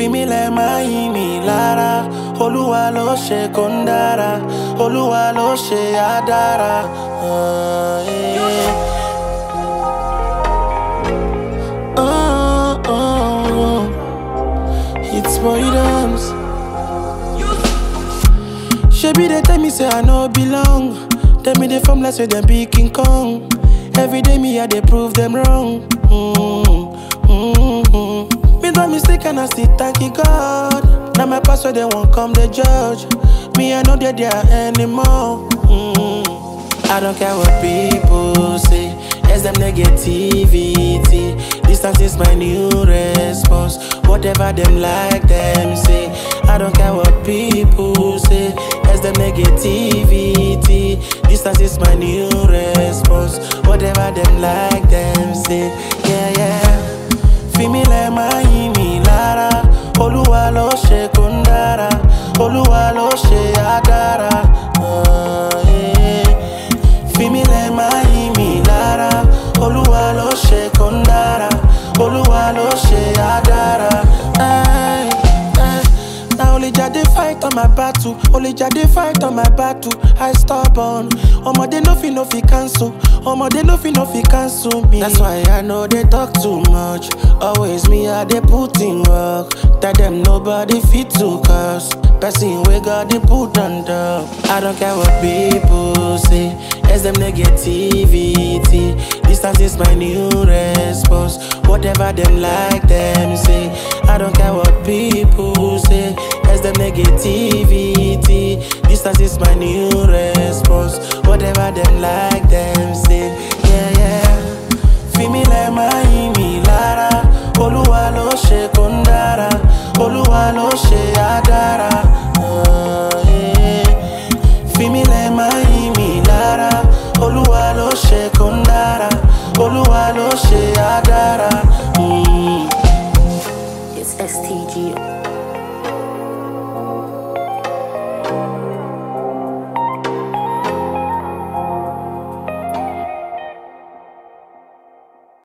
fi mí lẹ̀ máa yí mi lára olúwa ló ṣe kó ń dára olúwa ló ṣe á dára. Ah, yeah. Oh, oh, oh. It's boy dance. Shebi they tell me say I no belong. Tell me they from less say them be King Kong. Every day me I they prove them wrong. Mm, mm, mm. Me don't mistake and I still thank you God. Now my pastor they won't come the judge. Me I know they there anymore. Mm. I don't care what people say. Yes, them negativity. Distance is my new response. Whatever them like them say. I don't care what people say. Yes, them negativity. Distance is my new response. Whatever them like them say. Yeah, yeah. Fi mí lẹ̀ máa yí mi lára. Olúwa ló ṣe kó ń dára. Olúwa ló ṣe á dára. Ah, yeah. Fi mí lẹ̀ máa yí mi lára. Olúwa ló ṣe kó ń dára. Olúwa ló ṣe á dára. Ay, ay. Na only Jah dey fight on my battle. Only Jah dey fight on my battle. I stubborn. Ọmọdé no fit no fit cancel. Ọmọdé no fit no fit cancel me. That's why I no dey talk too much. Always me I dey put in work. Tell them nobody fit to cause. Person wey God dey put on top. I don't care what people say. Yes, them negativity. Distance is my new response. Whatever them like them say. I don't care what people say. Yes, them negativity. Distance is my new response. Whatever them like them say. Yeah, yeah. Fi mí lẹ̀ máa yí mi lára. Olúwa ló ṣe kó ń dára. Olúwa ló ṣe á dára. Ah, yeah. Fi mí lẹ̀ máa yí